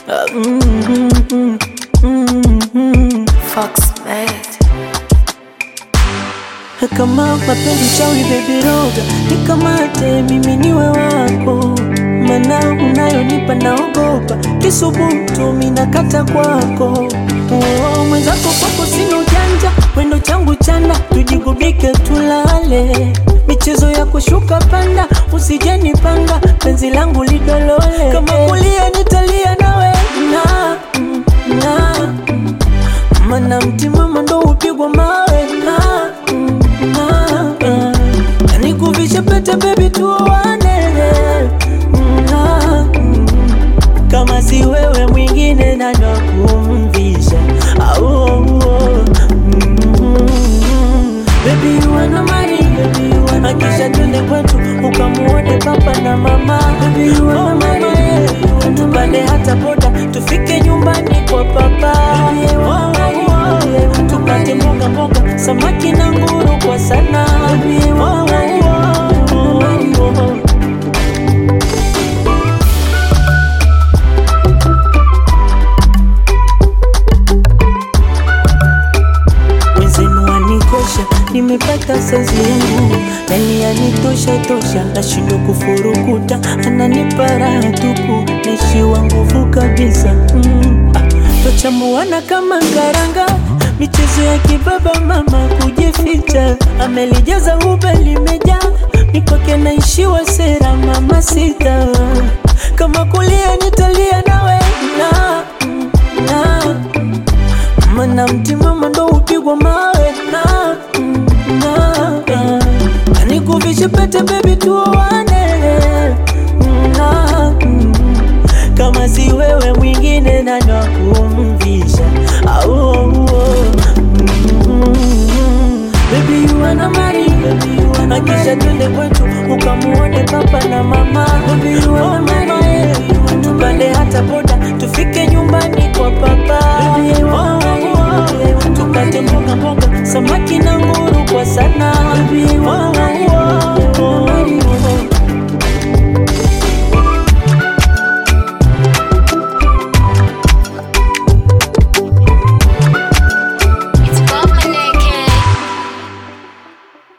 Ah, mm, mm, mm, mm. Fox made. Kama mapenzi chawi baby roga nikamate mimi niwe wako, mana unayonipa naogopa kisubutu minakata kwako. Oh, mwenzako kwako sina ujanja, wendo changu chanda, tujigubike tulale, michezo ya kushuka panda, usijenipanga penzi langu lidolole, kama kulia nitalia nawe na, na mana mtimama ndo upigwa mawe na, na, na nikuvishe pete bebi tuoane na, kama si wewe mwingine nani wa kumvisha au Baby you wanna marry, baby you wanna Akisha twende kwetu ukamuone papa na mama Baby you wanna marry, tupande hata boda tufike nyumbani kwa papa Baby you wanna marry, tupate mboga mboga samaki na nguru kwa sana Baby you wanna marry, wenzenu wanikosha, nimepata saizi yangu nani yanitosha tosha, nashindwa kufurukuta, ananipa raha tupu, naishiwa nguvu kabisa mm. ah, Tochambuana kama karanga, michezo ya kibaba, mama kujificha, amelijaza ube limejaa, mikwake naishiwa sera, mama sita, kama kulia nitalia nawe na, na mana mtimama ndo upigwa mawe na, na, na nikuvishe pete bebi tuoane na, kama si wewe mwingine nani wa kumvisha au Baby you wanna marry, baby you wanna Akisha twende kwetu ukamuone papa na mama Baby you wanna marry, tupande hata boda tufike nyumbani kwa papa Baby you wanna marry, tupate mboga mboga samaki na nguru kwa sana Baby you wanna